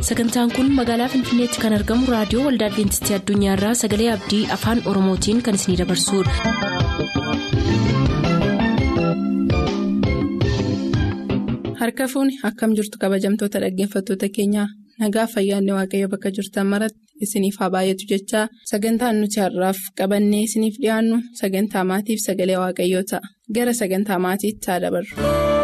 sagantaan kun magaalaa finfinneetti kan argamu raadiyoo waldaa adventistii addunyaarraa sagalee abdii afaan oromootiin kan isinidabarsudha. harka fuuni akkam jirtu kabajamtoota dhaggeeffattoota keenyaa nagaa fayyaanne waaqayyo bakka jirtan maratti isiniif haa baay'atu jechaa sagantaan nuti har'aaf qabannee isiniif dhiyaannu sagantaa maatiif sagalee waaqayyoo ta'a gara sagantaa maatiitti haa dabarru.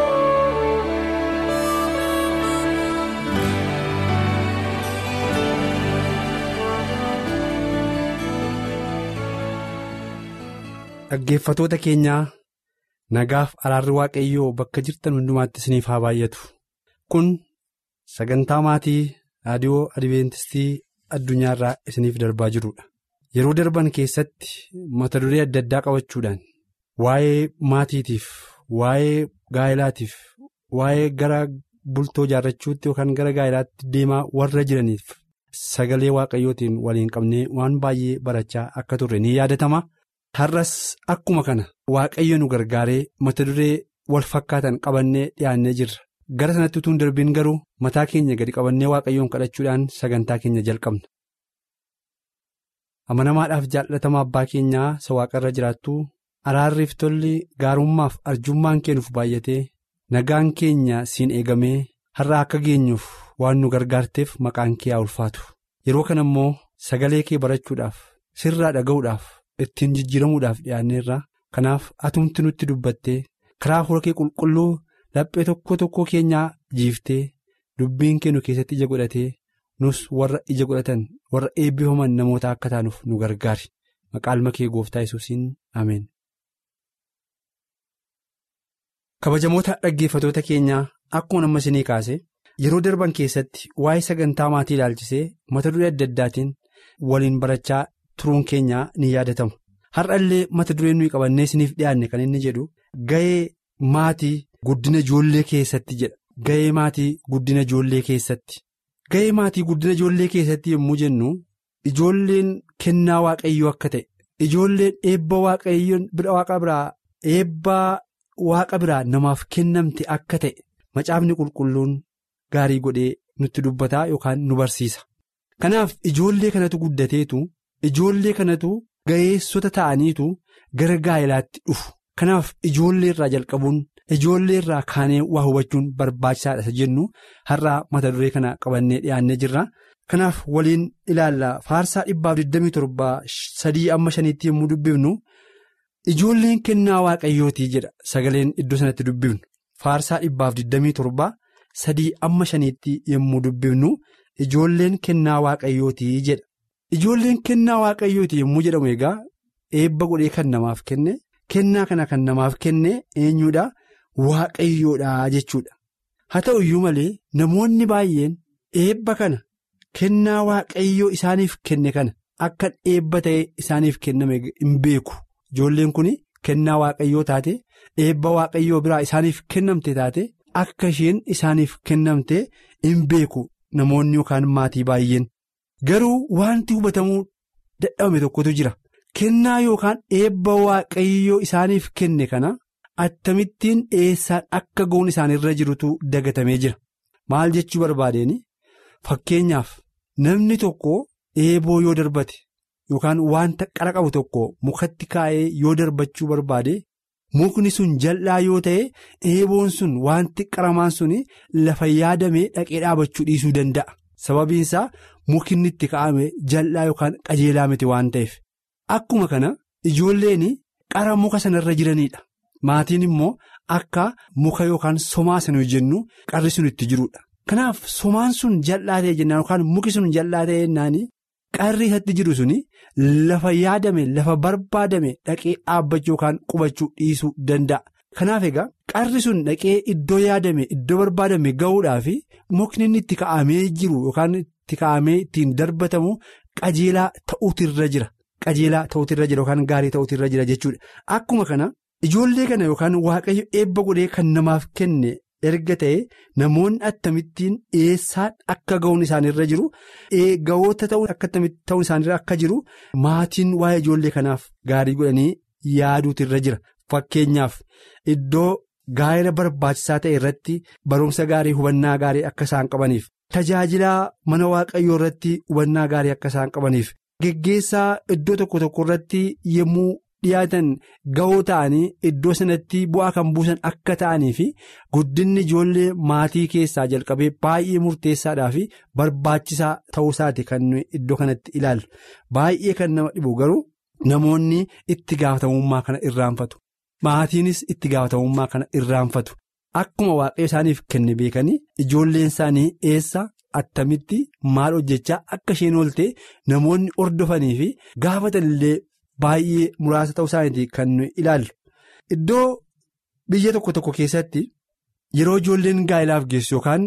Dhaggeeffatoota keenyaa nagaaf araarri waaqayyoo bakka jirtan hundumaatti isiniif haa baay'atu. Kun sagantaa maatii raadiyoo adventistii addunyaarraa isiniif darbaa jirudha. Yeroo darban keessatti mata duree adda addaa qabachuudhaan waa'ee maatiitiif, waa'ee gaa'ilaatiif, waa'ee gara bultoo ijaarrachuutti yookaan gara gaa'ilaatti deemaa warra jiraniif sagalee waaqayyootiin waliin qabnee waan baay'ee barachaa akka turre ni yaadatama. Har'as akkuma kana waaqayyo nu gargaaree mata duree wal fakkaatan qabannee dhiyaannee jirra. Gara sanatti utuu hin darbiin garuu mataa keenya gadi qabannee waaqayyoon kadhachuudhaan sagantaa keenya jalqabna. Amanamaadhaaf jaallatamaa abbaa keenyaa isa waaqarra jiraattu araarriif tolli gaarummaaf arjummaan keenuuf baay'atee nagaan keenya siin eegamee har'a akka geenyuuf waan nu gargaarteef maqaan kee haa ulfaatu. Yeroo kana immoo sagalee kee barachuudhaaf sirraa dhaga'uudhaaf. ittiin jijjiiramuudhaaf dhiyaanneerra kanaaf atumti nutti dubbattee karaa fuula kee qulqulluu laphee tokko tokko keenyaa jiiftee dubbiin kee nu keessatti ija godhatee nus warra ija godhatan warra eebbifaman namoota akka taanuuf nu gargaari maqaalma kee gooftaa yesuusiin ameen. kabajamoota dhaggeeffatoota keenyaa akkuma amma isinii kaase yeroo darban keessatti waa'ee sagantaa maatii ilaalchisee mata duree adda addaatiin waliin barachaa. turuun keenya ni yaadatamu har'a illee mata dureen nuyi qabannee isiniif dhiyaanne kan inni jedhu ga'ee maatii guddina ijoollee keessatti jedha ga'ee maatii guddina ijoollee keessatti ga'ee maatii guddina ijoollee keessatti yommuu jennu ijoolleen kennaa waaqayyoo akka ta'e ijoolleen eebba waaqayyoon bira waaqa biraa eebba waaqa biraa namaaf kennamte akka ta'e macaafni qulqulluun gaarii godhee nutti dubbataa yookaan nu barsiisa kanaaf ijoollee kanatu guddateetu. Ijoollee kanatu ga'eessota ta'aniitu gara gaa'ilaatti dhufu kanaaf ijoollee irraa jalqabuun ijoollee irraa kaanee waa hubachuun barbaachisaadha isa jennu har'aa mata duree kana qabannee dhiyaannee jirra kanaaf waliin ilaalla faarsaa dhibbaaf 27 sadii amma shaniitti yommuu dubbifnu ijoolleen kennaa waaqayyootii jedha sagaleen iddoo sanatti dubbifnu faarsaa dhibbaaf 27 sadii amma shaniitti yommuu dubbifnu ijoolleen kennaa waaqayyootii jedha. Ijoolleen kennaa waaqayyooti yommuu jedhamu egaa eebba godhee kan namaaf kenne kennaa kana kan namaaf kenne eenyuudha waaqayyoodha jechuudha haa ta'u iyyuu malee namoonni baay'een eebba kana kennaa waaqayyoo isaaniif kenne kana akka eebba ta'ee isaaniif kenname hin beeku ijoolleen kun kennaa waaqayyoo taate eebba waaqayyoo biraa isaaniif kennamte taate akka isheen isaaniif kennamte hin beeku namoonni yookaan maatii baay'een. Garuu wanti hubatamuu dadhabame tokkotu jira kennaa yookaan eebba waaqayyoo isaaniif kenne kana attamittiin eessaan akka ga'uun isaanirra jirutu dagatamee jira maal jechuu barbaadeen fakkeenyaaf namni tokko eeboo yoo darbate yookaan wanta qara qabu tokko mukatti kaa'ee yoo darbachuu barbaade mukni sun jal'aa yoo ta'e eeboon sun wanti qaramaan sun lafa yaadamee dhaqee dhaabachuu dhiisuu danda'a. sababiin isaa mukinni itti ka'ame jal'aa yookaan qajeelaa miti waan ta'eef akkuma kana ijoolleen qara muka sanarra jiranidha maatiin immoo akka muka yookaan somaa sana jennu qarri sun itti jirudha kanaaf somaan sun jal'aa ta'e jennaan yookaan muki sun jal'aa ta'e jennaan qarri isatti jiru sun lafa yaadame lafa barbaadame dhaqee dhaabbachuu yookaan qubachuu dhiisuu danda'a. Kanaaf egaa qarri sun dhaqee iddoo yaadame iddoo barbaadame ga'uudhaaf mukni inni itti ka'amee jiru yookaan itti ka'amee ittiin darbatamu qajeelaa ta'uutirra jira qajeelaa ta'uutirra jira yookaan gaarii ta'uutirra jira jechuudha akkuma kana ijoollee kana yookaan waaqayyo eebba godhee kan namaaf kenne erga ta'e namoonni attamittiin eessaan akka ga'uun isaanirra jiru ga'oota ta'uun akka ta'uun isaanirra akka jiru maatiin waa'ee ijoollee kanaaf gaarii godhanii yaaduutirra jira fakkeenyaaf iddoo gaa'ela barbaachisaa ta'e irratti barumsa gaarii hubannaa gaarii akka isaan qabaniif tajaajilaa mana waaqayyoo irratti hubannaa gaarii akka isaan qabaniif geggeessaa iddoo tokko tokko irratti yommuu dhiyaatan ga'oo ta'anii iddoo sanatti bu'aa kan buusan akka ta'anii fi guddinni ijoollee maatii keessaa jalqabee baay'ee murteessaadhaa fi barbaachisaa ta'uusaati kan nuyi iddoo kanatti ilaallu baay'ee kan nama dhibu garuu namoonni itti gaafatamummaa kana irraanfatu maatiinis itti gaafatamummaa kana irraanfatu akkuma waaqayyo isaaniif kenne beekanii ijoolleen isaanii eessa. Attamitti maal hojjechaa akka isheen oolte namoonni hordofanii fi gaafatan illee baay'ee muraasa ta'uu isaaniiti kan nuyi ilaallu. Iddoo biyya tokko tokko keessatti yeroo ijoolleen gaa'ilaaf geessu yookaan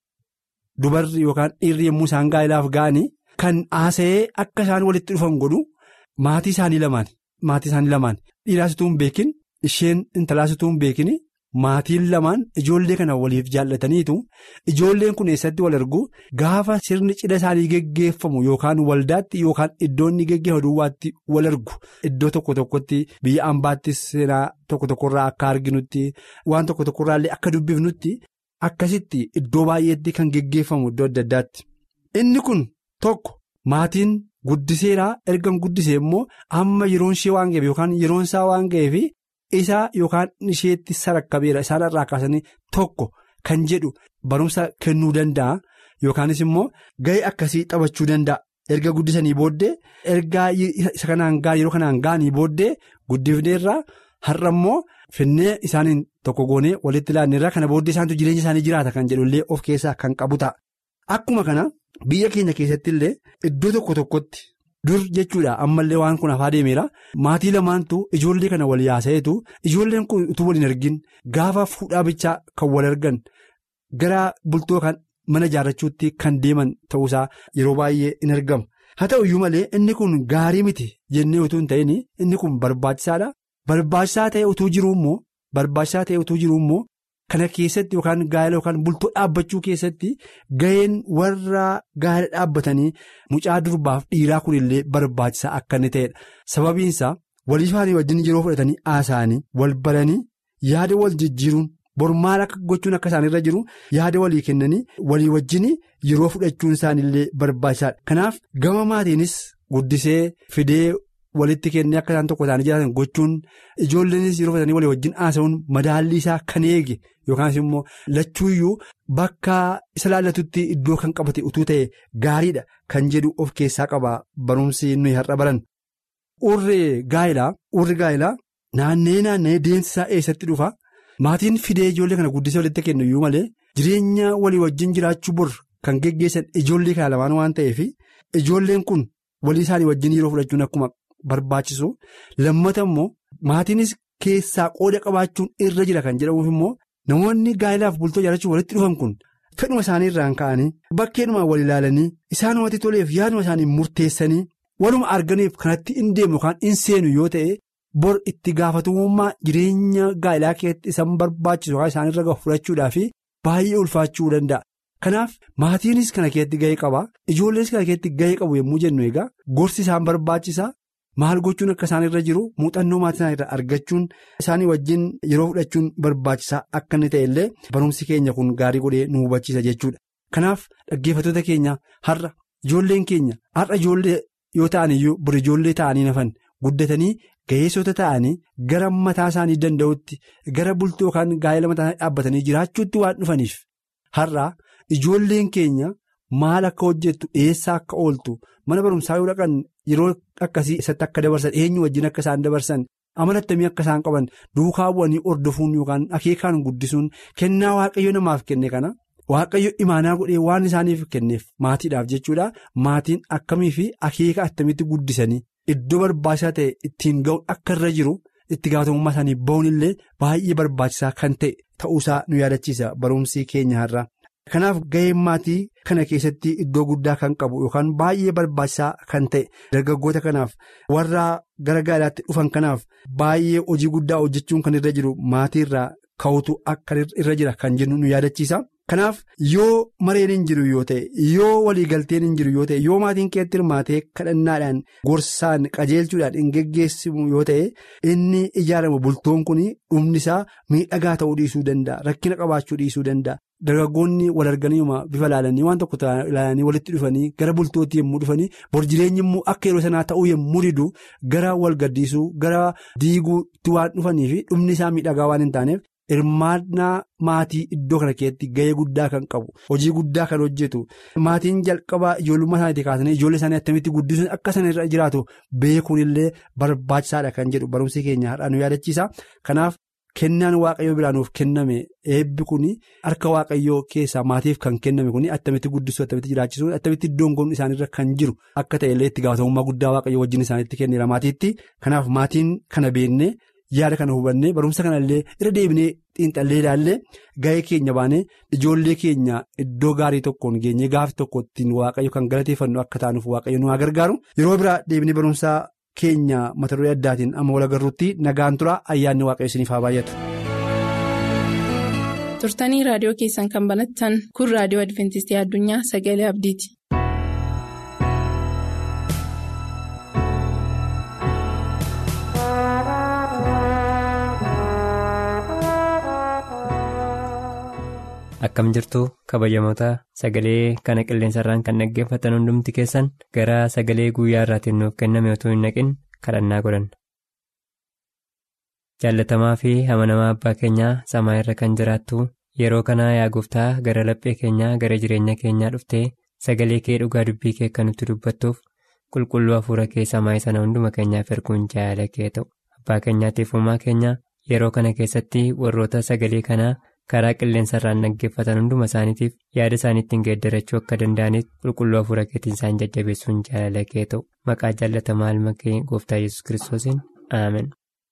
dubarri yookaan dhiirri yommuu isaan gaa'ilaaf ga'anii kan haasa'ee akka isaan walitti dhufan godhu maatii isaanii lamaan maatii isaanii lamaan dhiiraasituu hin beekin isheen intalaasituu hin beekin. Maatiin lamaan ijoollee kana waliif jaallataniitu ijoolleen kun eessatti wal argu gaafa sirni cidha isaanii geggeeffamu yookaan waldaatti yookaan iddoo inni geggeeffamu duwwaatti wal argu iddoo tokko tokkotti biyya ambaattis seenaa tokko tokkorraa akka arginutti waan tokko tokkorraa illee akka dubbifnutti akkasitti iddoo baay'eetti kan geggeeffamu iddoo adda addaatti. Inni kun tokko maatiin guddiseeraa erga guddisee immoo amma yeroon ishee waan ga'eef yookaan yeroon isaa waan ga'eef. Isaa yookaan isheetti sarakkabeera isaan irraa kaasanii tokko kan jedhu barumsa kennuu danda'a yookaanis immoo ga'ee akkasii taphachuu danda'a erga guddisanii booddee ergaa isa kanaan ga'an yeroo kanaan ga'anii booddee guddifneerraa har'a immoo finnee isaaniin tokko goonee walitti ilaanneerraa kana booddee isaantu jireenya isaanii jiraata kan jedhullee of keessaa kan qabu ta'a. Akkuma kana biyya keenya keessatti illee iddoo tokko tokkotti. Dur jechuudha ammallee waan kun hafaa deemeera maatii lamaantu ijoollee kana wal yaasa'eetu ijoolleen kun utuu waliin argin gaafa fuudhaa bichaa kan wal argan gara bultoo kan mana ijaarrachuutti kan deeman ta'uusaa yeroo baay'ee in argama. Haa ta'u iyyuu malee inni kun gaarii miti jennee utuu hin ta'in inni kun barbaachisaadha. Barbaachisaa ta'e utuu jiru immoo barbaachisaa ta'e utuu jiru immoo kana keessatti yookaan gaa'ela yookaan bultoo dhaabbachuu keessatti ga'een warra gaa'ela dhaabbatanii mucaa durbaaf dhiiraa kunillee barbaachisaa akka inni ta'edha. Sababiinsaa walii isaanii wajjin yeroo fudhatanii haasa'anii wal baranii yaada wal jijjiiruun bor maal akka gochuun akka isaanirra jiru yaada walii kennanii walii wajjin yeroo fudhachuun isaanillee barbaachisaadha. Kanaaf gama maatiinis guddisee fidee. Walitti kennee akka isaan tokko isaanii jiraatan gochuun ijoolleenis yeroo fudhatanii walii wajjin haasa'uun madaallii isaa kan eege yookaas immoo lachuuyyuu bakka isa laallatutti iddoo kan qabate utuu ta'e gaariidha kan jedhu of keessaa qaba barumsi nuyi har'a baran. Urri gaa'ilaa urri gaa'ilaa naannee naannee deemsi isaa eessatti dhufa maatiin fidee ijoollee kana guddisee walitti kennu iyyuu malee jireenya walii wajjin jiraachuu bor kan geggeessan ijoollee kana lamaan waan ta'eef ijoolleen kun walii isaanii wajjin yeroo fudhachuun akkuma. Barbaachisu lammata immoo maatiinis keessaa qooda qabaachuun irra jira kan jedhamuuf immoo namoonni gaa'ilaaf bultoo ijaarrachuun walitti dhufan kun fedhuma isaanii irraan ka'anii bakkeedhuma wal ilaalanii isaanumatti toleef yaaduma isaanii murteessanii waluma arganiif kanatti hin deemu yookaan hin seenu yoo ta'e bor itti gaafatamummaa jireenya gaa'ilaa keessatti isaan barbaachisu yookaan isaanirra gahu fudhachuudhaaf baay'ee ulfaachuu danda'a. Kanaaf maatiinis kana keessatti gahee qaba ijoollees kana keessatti gahee qabu yommuu jennu egaa gorsi isaan barbaachisaa. Maal gochuun akka isaan irra jiru muuxannoo maatii isaanii irraa argachuun isaanii wajjin yeroo fudhachuun barbaachisaa akka inni ta'e illee barumsi keenya kun gaarii godhee nu hubachiisa jechuudha. Kanaaf dhaggeeffattoota keenya har'a ijoolleen keenya har'a ijoollee yoo ta'an iyyuu bor ijoollee ta'anii nafan guddatanii ga'eessota ta'anii gara mataa isaanii danda'utti gara bultoo yookaan gaa'ela mataa isaanii dhaabbatanii jiraachuutti waan dhufaniif har'a ijoolleen keenya. Maal akka hojjettu eessaa akka ooltu mana barumsaa yoo dhaqan yeroo akkasii isatti akka dabarsan eenyu wajjin akka isaan dabarsan amalattamii akka isaan qaban duukaa bu'anii hordofuun yookaan akeekaan guddisuun kennaa waaqayyo namaaf kenne kana waaqayyo imaanaa godhee waan isaaniif kenneef maatiidhaaf jechuudha maatiin akkamii fi akeeka attamitti guddisanii iddoo barbaachisaa ta'e ittiin ga'uun akka irra jiru itti gaafatamummaa isaanii ba'uun illee baay'ee barbaachisaa kan ta'e ta'uusaa nu yaadachiisa barumsi keenya har'a. Kanaaf gaheen maatii kana keessatti iddoo guddaa kan qabu yookaan baay'ee barbaachisaa kan ta'e dargaggoota kanaaf warra gara gaa'elaatti dhufan kanaaf baay'ee hojii guddaa hojjechuun kan irra jiru maatii irraa ka'utu akka irra jira kan jennu nu yaadachiisa. Kanaaf yoo mareen hin jiru yoo ta'e yoo waliigalteen hin jiru yoo ta'e yoo maatiin keetti hirmaatee kadhannaadhaan gorsaan qajeelchuudhaan hin geggeessimu yoo ta'e inni ijaaramu bultoon kun dhumni isaa miidhagaa ta'uu dhiisuu danda'a rakkina qabaachuu dhiisuu danda'a. Dargaggoonni wal arganiima bifa ilaalanii waan tokko ilaalanii walitti dhufanii gara bultootti yommuu dhufanii bor jireenyi immoo akka yeroo sanaa ta'uu yommuu didu gara wal gaddisuu gara diiguutti waan dhufanii fi dhumni isaa miidhagaa waan hin taaneef hirmaannaa maatii iddoo kana keessatti gahee guddaa kan qabu hojii guddaa kan hojjetu maatiin jalqabaa ijoollummaa isaaniitti kaasanii ijoollee isaanii attamitti guddisuun akka isaan irra jiraatu beekuun illee barbaachisaadha kan jedhu barumsi keenya har'aa nu yaadachiisa kanaaf. Kennaan waaqayyoo biraa nuuf kenname eebbi kun harka waaqayyoo keessaa maatiif kan kenname kun attamitti guddisuu attamitti jiraachisuu attamitti iddoon kun isaanirra kan jiru akka ta'e illee itti gaafatamummaa guddaa waaqayyoo wajjin isaanitti kenneera maatiitti kanaaf maatiin kana beennee yaada kana hubannee barumsa kana illee irra deebinee xiinxallee ilaallee gahee keenya baanee ijoollee keenya iddoo gaarii tokkoon geenyee gaafa tokko ittiin waaqayyo kan galateeffannu akka taanuuf waaqayyo nu haa gargaaru yeroo biraa deebinee barumsa. keenya mata duree addaatiin amma wal agarruutti nagaan tura ayyaanni waaqayyo isiniif haa baay'atu. turtanii raadiyoo keessan kan banattan kun raadiyoo adventistii addunyaa sagalee abdiiti. akkam jirtu kabajamoota sagalee kana qilleensarraan kan dhaggeeffatan hundumti keessan gara sagalee guyyaa irraatiin nuuf kenname otoo hin naqin kadhannaa godhanna. jaallatamaa fi amanamaa abbaa keenyaa samaa irra kan jiraattu yeroo kanaa yaa gooftaa gara laphee keenyaa gara jireenya keenyaa dhuftee sagalee kee dhugaa dubbii kee kan nutti dubbattuuf qulqulluu hafuura kee samaa sana hunduma keenyaaf erguun jaalala kee ta'u abbaa keenyaatiif uumaa keenya yeroo kana keessatti warroota sagalee kanaa. karaa qilleensarraan dhaggeeffatan hunduma isaaniitiif yaada isaaniittiin geeddarachuu akka danda'aniif qulqulluu hafuura keetiin isaan jajjabeessuun jaalala kee ta'u maqaa jaallatamaa ilma kee gooftaa yesus kiristoosiin aamen.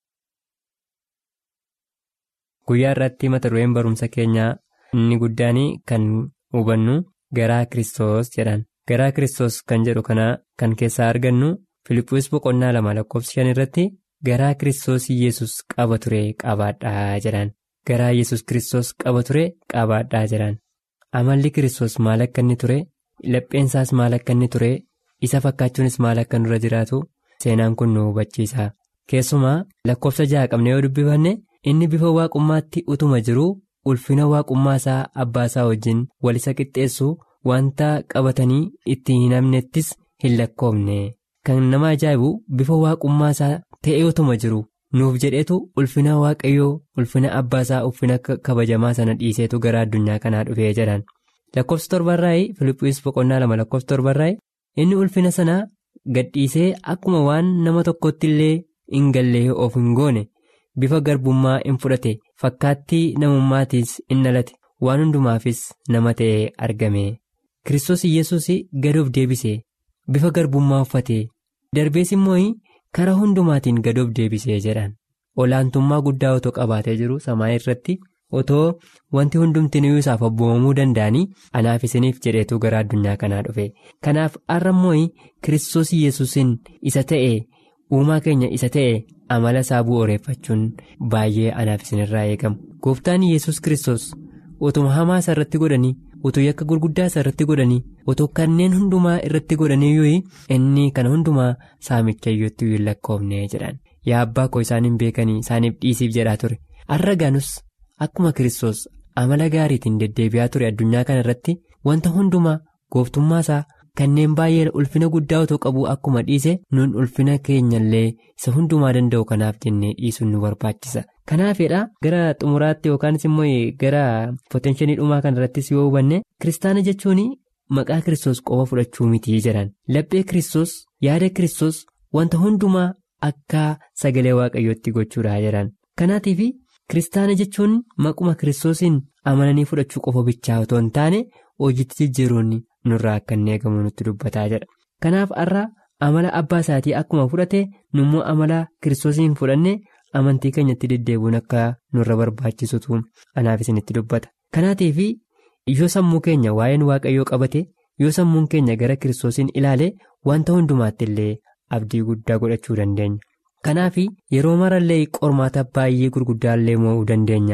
guyyaa irratti mata dureen barumsa keenyaa inni guddaan kan hubannu garaa kiristoos jedhan garaa kiristoos kan jedhu kana kan keessaa argannu filiphus boqonnaa lama lakkoofsa shan irratti garaa kiristoos yesus qaba ture qabaadhaa jedhan. garaa yesus kiristoos qaba ture qabaadhaa jedhan amalli kiristoos maal akka inni ture lapheensaas maal akka inni ture isa fakkaachuunis maal akka nurra jiraatu seenaan kun nu hubachiisa keessumaa lakkoofsa ja'a qabne yoo dubbifanne inni bifa waaqummaatti utuma jiru ulfina waaqummaa isaa abbaa isaa wajjin wal isa qixxeessu wanta qabatanii itti hin hamnettis hin lakkoofne kan nama ajaa'ibu bifa waaqummaa isaa ta'ee utuma jiru. nuuf jedheetu ulfina waaqayyoo ulfina abbaasaa ulfina kabajamaa sana dhiiseetu gara addunyaa kanaa dhufee jedhan lakkoofsa torbarraa'ii filiphus boqonnaa lama lakkoofsa torbarraa'ii inni ulfina sanaa gadhiisee akkuma waan nama tokkotti illee hin gallee of hin goone bifa garbummaa hin fudhate fakkaattii namummaatiis in dhalate waan hundumaafis nama ta'ee argame kiristoos yesus gadoof deebise bifa garbummaa uffate darbees immoo. karaa hundumaatiin gadoof deebisee jedhan olaantummaa guddaa otoo qabaatee jiru samaa irratti otoo wanti hundumtinuu isaaf abboomamuu danda'anii anaaf isiniif jedheetu gara addunyaa kanaa dhufe kanaaf har'a immoo kiristoos yesuusin isa ta'e uumaa keenya isa ta'e amala isaa bu'uureeffachuun baay'ee anaaf isinirraa eegamu gooftaan yesus kiristoos utuma hamaa isa irratti godhanii utuu yakka gurguddaa isa irratti godhanii utuu kanneen hundumaa irratti godhanii yoo inni kana hundumaa saamicha iyyootti hin lakkoofne jedhan yaa abbaa koo isaan hin beekanii isaaniif dhiisiif jedhaa ture har'a gaanus akkuma kiristoos amala gaariitiin deddeebi'aa ture addunyaa kana irratti wanta hundumaa gooftummaa isaa kanneen baay'ee ulfina guddaa otoo qabu akkuma dhiise nun ulfina keenyallee isa hundumaa danda'u kanaaf jennee dhiisuun nu barbaachisa. kanaafidha gara xumuraatti yookaanis immoo gara potenshinii dhumaa kana irrattis yoo hubanne kiristaana jechuun maqaa kiristoos qofa fudhachuu mitii jedhan laphee kiristoos yaada kiristoos wanta hundumaa akka sagalee waaqayyootti gochuudha jedhan kanaatiif kiristaana jechuun maquma kiristoosiin amananii fudhachuu qofa bichaa otoo hin taane hojiitti jijjiiruun nurraa akka inni eegamu nutti dubbataa jedha kanaaf har'a amala abbaa isaatii akkuma fudhate nummoo amala kiristoosiin fudhanne. amantii keenyatti deddeebuun akka nurra barbaachisutu anaaf isinitti dubbata kanaatiif yoo sammuu keenya waa'een waaqayyoo qabate yoo sammuun keenya gara kiristoosiin ilaale wanta hundumaatti illee abdii guddaa godhachuu dandeenya kanaaf yeroo marallee qormaata baay'ee gurguddaallee mo'uu dandeenya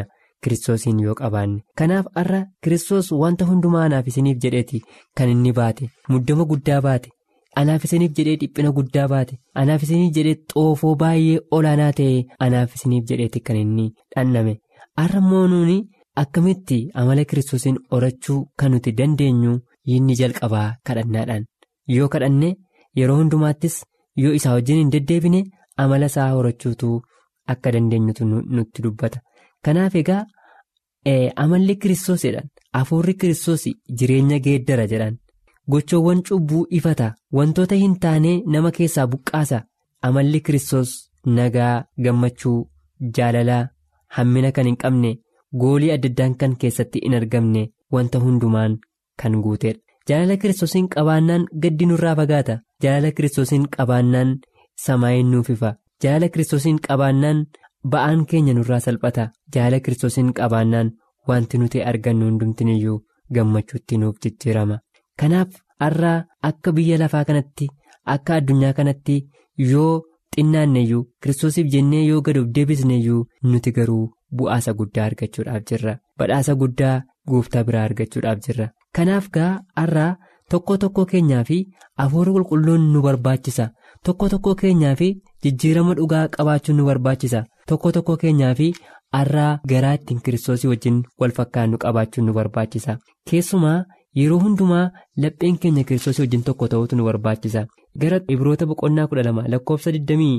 kiristoosiin yoo qabaanne kanaaf har'a kiristoos wanta hundumaa anaaf isiniif jedheeti kan inni baate muddama guddaa baate anaaf isiniif jedhee dhiphina guddaa baate anaaf isiniif jedhee xoofoo baay'ee olaanaa ta'e anaaf isiniif jedheeti kan inni dhanname har'a immoo nuuni akkamitti amala kiristoosiin horachuu kan nuti dandeenyu inni jalqabaa kadhannaadhaan yoo kadhanne yeroo hundumaattis yoo isaa wajjin hin deddeebine amala isaa horachuutu akka dandeenyutu nutti dubbata kanaaf egaa amalli kiristoos jedhan hafuurri kiristoos jireenya geeddara jedhan gochoowwan cubbuu ifata wantoota hin taane nama keessaa buqqaasa amalli kiristoos nagaa gammachuu jaalalaa hammina kan hin qabne goolii adda addaan kan keessatti hin argamne wanta hundumaan kan guuteedha jaalala kiristoosiin qabaannaan gaddi nurraa fagaata jaalala kiristoosiin qabaannaan samaayin nuuf ifa jaalala kiristoosiin qabaannaan ba'aan keenya nurraa salphata jaalala kiristoosiin qabaannaan wanti nuti argannu hundumtiniyyuu gammachuutti nuuf jijjiirama kanaaf har'aa akka biyya lafaa kanatti akka addunyaa kanatti yoo xinnaanneyyuu kiristoosiif jennee yoo gad of deebisneyyuu nuti garuu bu'aasa guddaa argachuudhaaf jirra badhaasa guddaa gooftaa biraa argachuudhaaf jirra kanaaf gaa har'aa tokko tokko keenyaa fi hafuura qulqulluun nu barbaachisa tokko tokko keenyaa fi jijjiirama dhugaa qabaachuun nu barbaachisa tokko tokko keenyaa fi har'aa garaa ittiin kiristoosii wajjin wal fakkaannu qabaachuun nu barbaachisa keessumaa yeroo hundumaa lapheen keenya kiristoosii wajjin tokko ta'utu nu barbaachisa gara ibroota boqonnaa kudha lama lakkoofsa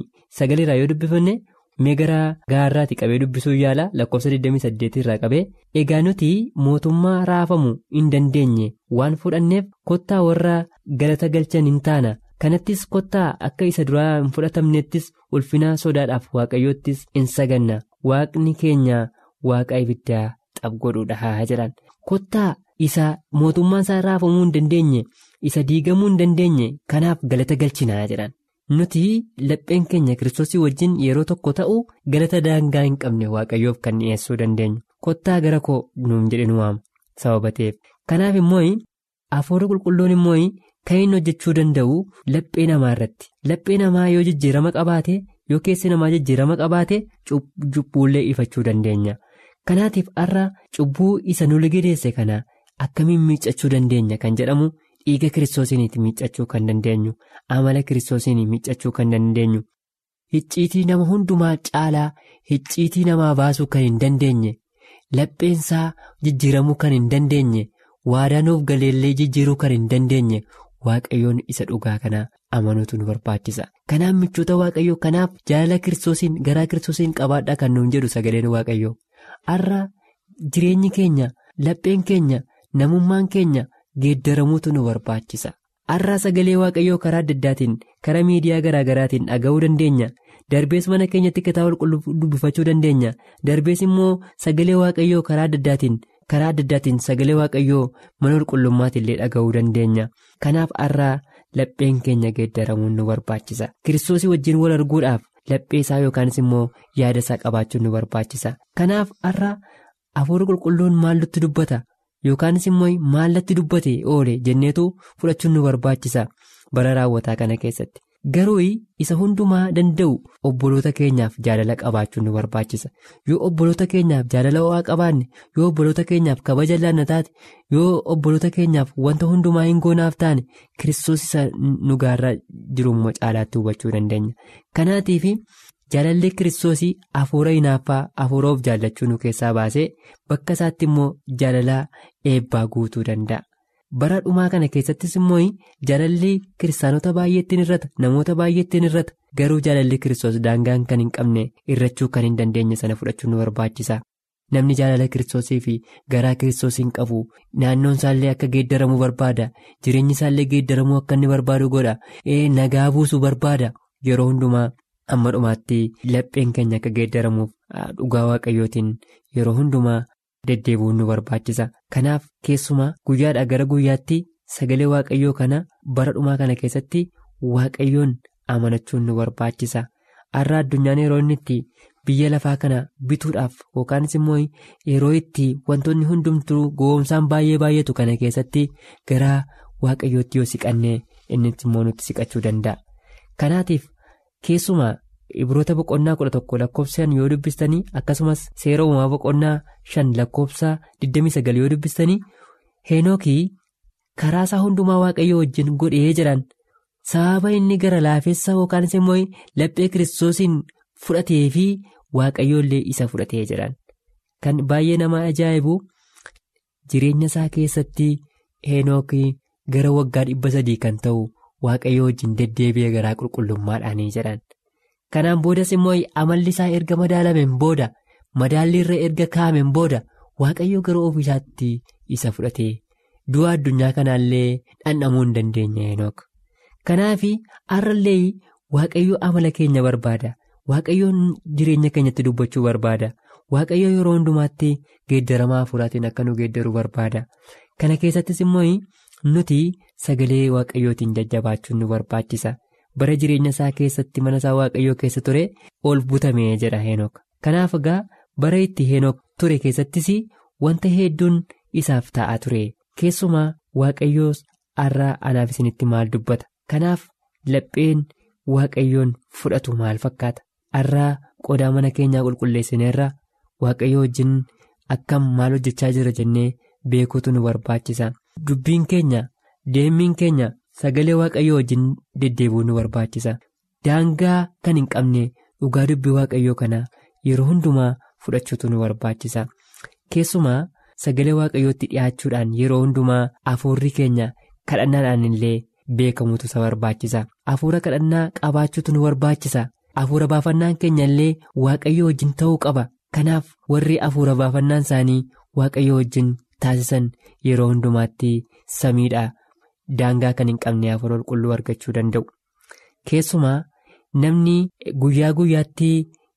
29 irraa yoo dubbifanne mee gara gaarraati qabee dubbisuu yaala lakkoofsa 28 irraa qabee egaa nuti mootummaa raafamu hin dandeenye waan fudhanneef kottaa warra galata galchan hin taana kanattis kottaa akka isa duraa hin fudhatamnettis ulfinaa sodaadhaaf waaqayyoottis hin saganna waaqni keenya waaqa ibiddaa xabgodhuudha jedhan kottaa isa mootummaan isaa raafamuu hin dandeenye isa diigamuu hin dandeenye kanaaf galata galchinaa jedhan. nuti lapheen keenya kiristoosii wajjin yeroo tokko ta'u galata daangaa hin qabne waaqayyoof kan dhiyeessuu dandeenyu kottaa gara koo nuun jedhe nu waama sababa ta'eef kanaaf immoo hafuura qulqulluun immoo kan inni hojjechuu danda'u laphee namaa irratti laphee namaa yoo jijjiirama qabaate yoo keessi namaa jijjiirama qabaate cubbuullee ifachuu dandeenya kanaatiif har'a cubbuu isa nu ligideesse kana akkamiin miiccachuu dandeenya kan jedhamu. dhiiga kiristoosiiniiti miiccachuu kan dandeenyu amala kiristoosiin miiccachuu kan dandeenyu hicciitii nama hundumaa caalaa hicciitii namaa baasuu kan hin dandeenye lapheensaa jijjiiramuu kan hin dandeenye waadaanuuf galeellee jijjiiruu kan hin dandeenye waaqayyoon isa dhugaa kana amanuutu nu barbaachisa kanaaf michoota waaqayyoo kanaaf jaalala kiristoosiin garaa kiristoosiin qabaadhaa kan nuun jedhu sagaleen waaqayyoo har'a jireenyi keenya lapheen keenya namummaan keenya. geeddaramuutu nu barbaachisa har'aa sagalee waaqayyoo karaa adda addaatiin karaa miidiyaa garaa garaatiin dhaga'uu dandeenya darbees mana keenyatti kitaaba qulqulluu dubbifachuu dandeenya darbees immoo sagalee waaqayyoo karaa adda addaatiin karaa adda addaatiin sagalee waaqayyoo mana qulqullummaatti illee dhaga'uu dandeenya kanaaf har'aa lapheen keenya geeddaramuun nu barbaachisa kiristoosii wajjin wal arguudhaaf laphee isaa yookaanis immoo yaada isaa qabaachuun nu barbaachisa kanaaf har'aa hafuura qulqulluun maallutti dubbata. yookaanis immoo maallatti dubbate oole jenneetu fudhachuun nu barbaachisa bara raawwataa kana keessatti garuu isa hundumaa danda'u obboloota keenyaaf jaalala qabaachuun nu barbaachisa yoo obboloota keenyaaf jaalala ho'aa qabaanne yoo obboloota keenyaaf kabaja laanna taate yoo obboloota keenyaaf wanta hundumaa hin goonaaf taane kiristoos isa nu gaarraa jirummoo caalaatti hubachuu dandeenya kanaatiif. jaalalli kiristoosii hafuura hinaaffaa hafuura of jaallachuu nu keessaa baasee bakka isaatti immoo jaalalaa eebbaa guutuu danda'a bara dhumaa kana keessattis immoo jaalalli kiristaanota baay'eettiin irrata namoota baay'eettiin irrata garuu jaalalli kiristoos daangaan kan hin qabne irrachuu kan hin dandeenye sana fudhachuu nu barbaachisa namni jaalala kiristoosii fi garaa kiristoosiin qabu naannoon isaallee akka geeddaramuu barbaada jireenyi isaallee geeddaramuu akka inni barbaadu godha nagaa buusuu barbaada yeroo hundumaa. amma dhumaatti lapheen keenya akka geeddaramuuf dhugaa waaqayyootiin yeroo hundumaa deddeebi'uun nu barbaachisa kanaaf keessumaa guyyaadhaa gara guyyaatti sagalee waaqayyoo kana bara dhumaa kana keessatti waaqayyoon amanachuun nu barbaachisa har'a addunyaan yeroo inni itti biyya lafaa kana bituudhaaf yookaanis immoo yeroo itti wantoonni hundumtuu gowwoomsaan baay'ee baay'atu kana keessatti gara waaqayyootti yoo siqannee inni immoo nutti siqachuu danda'a kanaatiif. keessumaa ibroota boqonnaa kudha tokko lakkoofsaan yoo dubbistanii akkasumas seera uumaa boqonnaa shan lakkoofsa 29 yoo dubbistanii heenookii karaa isaa hundumaa waaqayyo wajjin godhee jiran sababa inni gara laafessa yookaan immoo laphee kiristoosiin fudhatee fi waaqayyoollee isa fudhatee jiran kan baay'ee nama ajaa'ibu jireenya isaa keessatti heenookii gara waggaa dhibba sadii kan ta'u waaqayyo wajjin deddeebi'ee garaa qulqullummaadhaanii jedhan. kanaan boodas immoo amalli isaa erga madaalameen booda madaalli irra erga kaa'ameen booda waaqayyo gara ofiisaatti isa fudhatee du'a addunyaa kanaallee dhandhamuu hin dandeenye heenook kanaaf har'allee waaqayyo amala keenya barbaada waaqayyoon jireenya keenyatti dubbachuu barbaada waaqayyo yeroo hundumaatti geeddaramaa hafuuraatiin akka nu geeddaruu barbaada kana keessattis immoo nuti sagalee waaqayyootiin jajjabaachuun nu barbaachisa. bara jireenya isaa keessatti mana isaa waaqayyoo keessa ture ol butamee jedha heenook kanaaf egaa bara itti heenook ture keessattis wanta hedduun isaaf ta'aa ture keessumaa waaqayyoo har'a anaaf isinitti maal dubbata kanaaf lapheen waaqayyoon fudhatu maal fakkaata har'a qodaa mana keenyaa qulqulleessineerra waaqayyoo wajjin akkam maal hojjechaa jira jennee beekuutu nu barbaachisa dubbiin keenya deemmiin keenya. Sagalee waaqayyoo wajjin deddeebi'uu nu barbaachisa. Daangaa kan hin qabne dhugaa dubbii waaqayyoo kana yeroo hundumaa fudhachuutu nu barbaachisa. Keessumaa sagalee waaqayyootti dhiyaachuudhaan yeroo hundumaa hafuurri keenya kadhannaadhaan illee beekamutu isa barbaachisa. Hafuura kadhannaa qabaachuutu nu barbaachisa. Hafuura baafannaan keenya illee waaqayyoo wajjin ta'uu qaba. Kanaaf warri hafuura baafannaan isaanii waaqayyoo wajjin taasisan yeroo hundumaatti samiidha. Daangaa kan hin qabne hafuura qulqulluu argachuu danda'u. Keessumaa namni guyyaa guyyaatti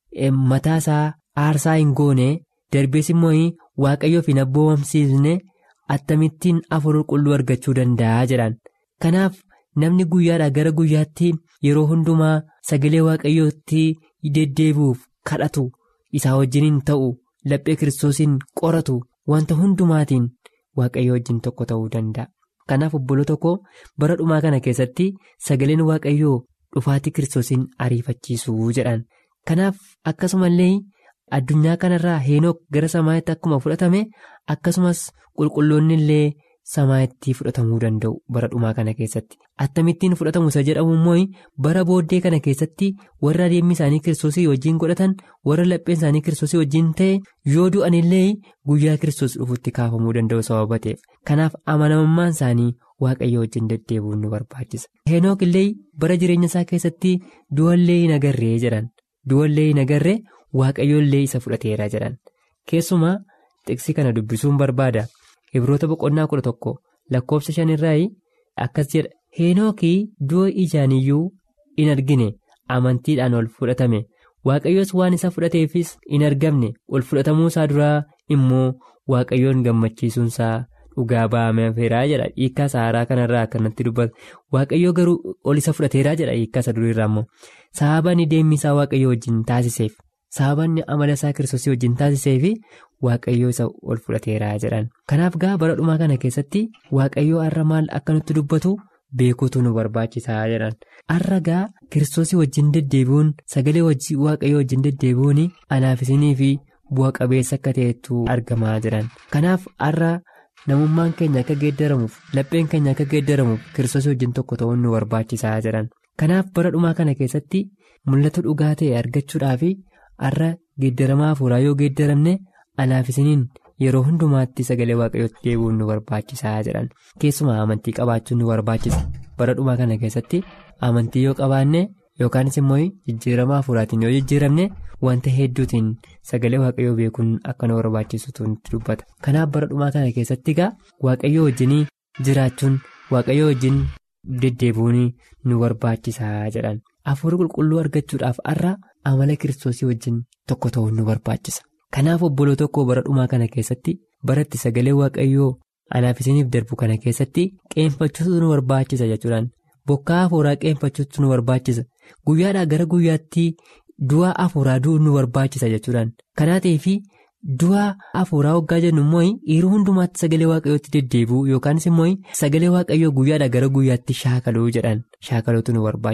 mataa isaa aarsaa hin goone darbees immoo waaqayyoof hin abboomamsiisne attamittiin hafuura qulqulluu argachuu danda'a jedhan. Kanaaf namni guyyaadhaa gara guyyaatti yeroo hundumaa sagalee waaqayyootti deddeebi'uuf kadhatu isaa wajjin hin ta'u laphee kiristoosiin qoratu wanta hundumaatiin waaqayyo wajjin tokko ta'uu danda'a. Kanaaf obboloo tokko bara dhumaa kana keessatti sagaleen waaqayyoo dhufaatii kiristoosiin ariifachiisuu jedhan. Kanaaf akkasumallee addunyaa kanarraa heenook gara samaa'itti akkuma fudhatame akkasumas qulqulloonni illee samaa'itti fudhatamuu danda'u bara dhumaa kana keessatti. Attamittiin fudhatamu isa jedhamu immoo bara booddee kana keessatti warra adeemmi isaanii kiristoosii wajjin godhatan warra lapheen isaanii kiristoosii wajjin ta'e yoo du'an illee guyyaa kiristoos dhufutti kaafamuu danda'u sababa ta'eef. Kanaaf amanamummaan isaanii waaqayyo wajjin deddeebi'uun nu barbaachisa. Heenook illee bara jireenya isaa keessatti du'allee hin agarree jedhan. Du'allee hin agarree waaqayyo illee isa fudhateera jedhan. Keessumaa xiqsii kana dubbisuun barbaada. Ibroota boqonnaa kudha tokko lakkoofsa shanirraa akkas jedha. Heenookii du'a ijaaniyyuu in argine amantiidhaan ol fudhatame. Waaqayyoos waan isa fudhateefis in argamne ol fudhatamuu isaa duraa immoo waaqayyoon gammachiisuunsaa dhugaa ba'ameeraa jedha hiikkaa saaraa kanarraa akkanatti dubbata waaqayyoo garuu ol isa fudhateeraa jedha hiikkaa isa duriirraa immoo sababni deemmi isaa waaqayyoo wajjin taasiseef sababni amala isaa kiristoosii wajjin taasiseef waaqayyoo isa ol fudhateeraa jedhan kanaaf gaa bara dhumaa kana keessatti waaqayyoo har'a maal akka nutti dubbatu. Beekuutu nu barbaachisaa jedhan har'a gaa kiristoosii wajjin deddeebi'uun sagalee waaqayyoo wajjin deddeebi'uun anaaf isinii fi bu'a qabeessa akka ta'etu argamaa jiran kanaaf har'a namummaan keenya akka geeddaramuuf lapheen keenya akka geeddaramuuf kiristoosii wajjin tokko ta'uun nu barbaachisaa jedhan kanaaf bara dhumaa kana keessatti mul'ata dhugaa ta'e argachuudhaaf har'a geeddaramaa hafuuraa yoo geeddaramne anaaf isiniin. Yeroo hundumaatti sagalee waaqayyootti deebi'uun nu barbaachisaa jedhan keessumaa amantii qabaachuun nu barbaachisa bara dhumaa kana keessatti amantii yoo qabaanne yookaanis immoo jijjiirama hafuuraatiin yoo jijjiiramne wanta hedduutiin sagalee waaqayyoo beekuun akka nu barbaachisutu nutti dubbata kanaaf bara dhumaa kana keessatti egaa waaqayyoo wajjin jiraachuun waaqayyoo wajjin deddeebi'uun nu barbaachisaa jedhan hafuura qulqulluu argachuudhaaf har'a amala kiristoosii wajjin tokko ta'uun nu barbaachisa. Kanaaf obboloo tokko bara dhumaa kana keessatti baratti sagalee waaqayyoo anaaf isiniif darbu kana keessatti qeenfachuutu nu barbaachisa jechuudhaan bokkaa hafuuraa qeenfachuutu nu barbaachisa guyyaadhaa gara guyyaatti du'a hafuuraa du'uun nu barbaachisa jechuudhaan kanaa ta'eefi du'a hafuuraa waggaa jennu immoo yeroo hundumaatti sagalee waaqayyootti deddeebi'u yookaanis immoo sagalee waaqayyoo guyyaadhaa gara guyyaatti shaakaluu jedhan shaakaluutu nu barbaachisa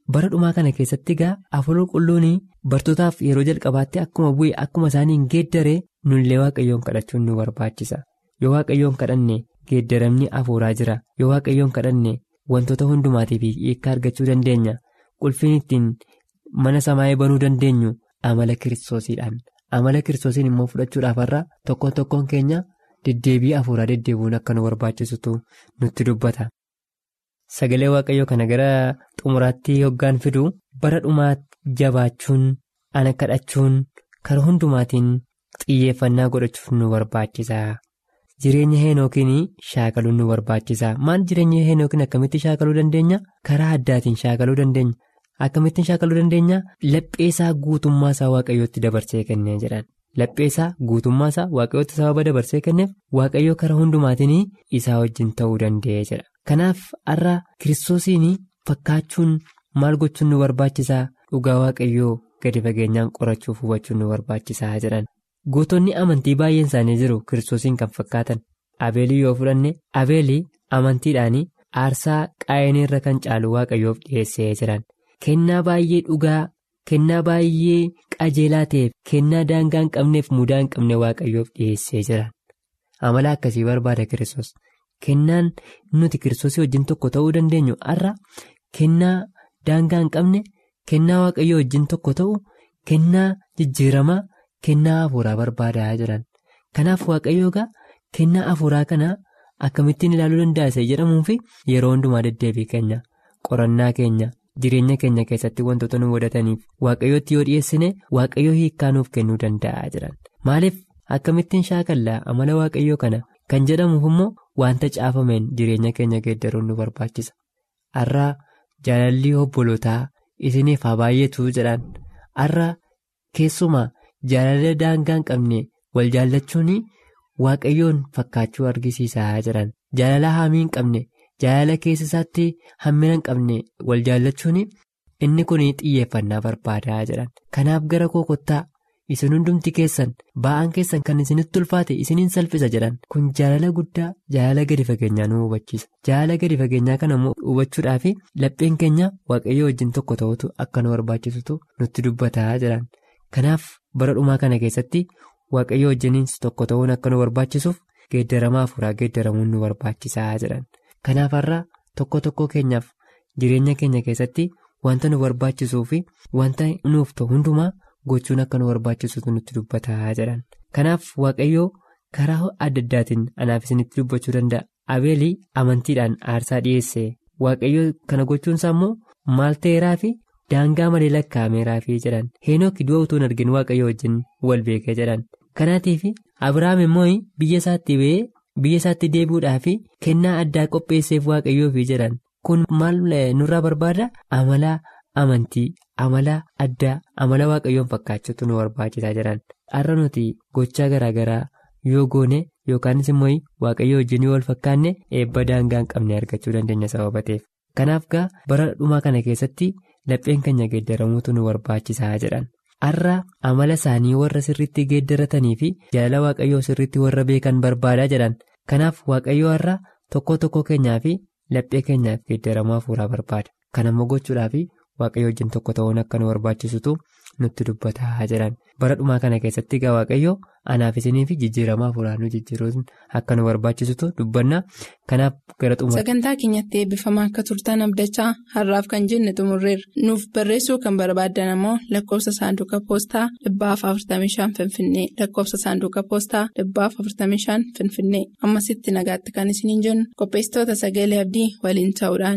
bara dhumaa kana keessatti egaa afur qulqulluun bartootaaf yeroo jalqabaatti akkuma bu'e akkuma isaaniin geeddaree nullee waaqayyoon kadhachuun nu barbaachisa yoo waaqayyoon kadhanne geeddaramni afuuraa jira yoo waaqayyoon kadhanne wantoota hundumaatiif hiikkaa argachuu dandeenya qulfiin ittiin mana samaayee banuu dandeenyu amala kiristoosiidhaan amala kiristoosiin immoo fudhachuudhaaf irraa tokkoon tokkoon keenya deddeebii afuuraa deddeebuun akka nu barbaachisutu nutti dubbata. Sagalee waaqayyoo kana gara xumuraatti hoggaan fidu bara dhumaa jabaachuun ana kadhachuun karaa hundumaatiin xiyyeeffannaa godhachuuf nu barbaachisa. Jireenya heenookiin shaakaluun nu barbaachisa. Maal jireenya heenookiin akkamitti shaakaluu dandeenya? Karaa addaatiin shaakaluu dandeenya. Akkamittiin shaakaluu dandeenya? Lapheesaa guutummaasaa waaqayyootti dabarsee kennee jedhan. Lapheesaa guutummaasaa waaqayyootti sababa dabarsee kenneef waaqayyoo karaa hundumaatiin isaa wajjin ta'uu danda'ee jedha. Kanaaf har'a kiristoosiin fakkaachuun maal gochuun nu barbaachisaa dhugaa waaqayyoo gadi fageenyaan qorachuuf hubachuun nu barbaachisaa jedhan. Gootonni amantii baay'een isaanii jiru kiristoosiin kan fakkaatan. Abeelii yoo fudhanne abeelii amantiidhaan aarsaa qaayinii irra kan caalu waaqayyoof dhiyeessee jiran. Kennaa baay'ee dhugaa kennaa baay'ee qajeelaa ta'eef kennaa daangaa hin qabneef mudaa hin qabne waaqayyoof dhiyeessee jiran. Amala akkasii barbaada kiristoos. Kennaan nuti kiristoosii wajjin tokko ta'uu dandeenyu har'a kennaa daangaa hin qabne kennaa waaqayyoo wajjin tokko ta'u kennaa jijjiiramaa kennaa hafuuraa barbaadaa jiran. Kanaaf waaqayyoo egaa kennaa hafuuraa kana akkamittiin ilaaluu danda'a isa jedhamuufi yeroo hundumaa deddeebii keenya qorannaa keenya jireenya keenya keessatti wantoota nu mudataniif waaqayyootti yoo dhiyeessine waaqayyoo hiikkaa nuuf kennuu danda'a jiran. Maaliif akkamittiin shaakallaa amala waaqayyoo kana kan jedhamuuf immoo wanta caafameen jireenya keenya geeddaruun nu barbaachisa. Har'a jaalalli obbolootaa isiniif haa baay'eetu jedhan har'a keessumaa jaalala daangaa hin qabne wal jaallachuun waaqayyoon fakkaachuu argisiisaa jiran jaalala haamii hin qabne jaalala keessa isaatti hammina hin qabne wal jaallachuun inni kun xiyyeeffannaa barbaadaa jedhan kanaaf gara koo kottaa isin hundumti keessan ba'aan keessan kan isinitti ulfaate isiniin salphisa jedhan kun jaalala guddaa jaalala gadi fageenyaa nu hubachiisa jaalala gadi fageenyaa kana hubachuudhaaf lapheen keenya waaqayyoo wajjin tokko ta'utu akka nu barbaachisutu nutti dubbataa jedhan kanaaf bara dhumaa kana keessatti waaqayyoo wajjiniin tokko ta'uun akka nu barbaachisuuf geeddaramaa hafuuraa geeddaramuun nu barbaachisaa jedhan kanaaf har'a tokko tokko keenyaaf jireenya keenya keessatti wanta nu barbaachisuu fi wanta nuuf ta'u hundumaa. gochuun akka nu barbaachisutu nutti dubbataa jedhan kanaaf waaqayyoo karaa adda addaatiin anaaf isinitti dubbachuu danda'a abeelii amantiidhaan aarsaa dhiyeesse waaqayyoo kana gochuunsaa immoo maal ta'eeraa fi daangaa malee lakkaa'ameeraa fi jedhan heenook du'a utuu hin argin waaqayyoo wajjin wal beekee jedhan kanaatiif abiraam immoo biyya isaatti ba'ee biyya isaatti deebi'uudhaa fi kennaa addaa qopheesseef waaqayyoo fi jedhan kun maal nurraa barbaada amalaa amantii. amala addaa amala waaqayyoon fakkaachuutu nu barbaachisaa jiran har'a nuti gochaa garaagaraa yoo goone yookaanis immoo waaqayyoo wajjin yoo wal fakkaanne eebba daangaa hin qabne argachuu dandeenya sababa ta'eef kanaaf gaa bara dhumaa kana keessatti lapheen keenya geeddaramuutu nu barbaachisaa jedhan har'a amala isaanii warra sirriitti geeddaratanii fi jaalala waaqayyoo sirriitti warra beekan barbaadaa jedhan kanaaf waaqayyoo har'a tokko tokko keenyaa fi laphee keenyaaf geeddaramuu hafuuraa barbaada kan ammoo gochuudhaaf. waaqayyo wajjin tokko ta'uun akka nu barbaachisutu nutti dubbataa jiran bara dhumaa kana keessatti egaa waaqayyo anaaf isinii fi jijjiiramaa hafuuraa nu jijjiiruun akka nu barbaachisutu dubbanna kanaaf gara xumura. sagantaa keenyatti eebbifamaa akka turtan abdachaa har'aaf kan jenne xumurreerra nuuf barreessuu kan barbaaddan ammoo lakkoofsa saanduqa poostaa dhibbaaf 45 finfinnee lakkoofsa saanduqa poostaa dhibbaaf 45 finfinnee ammasitti nagaatti kan isiniin jennu qopheessitoota sagalee abdii waliin ta'uudhaan.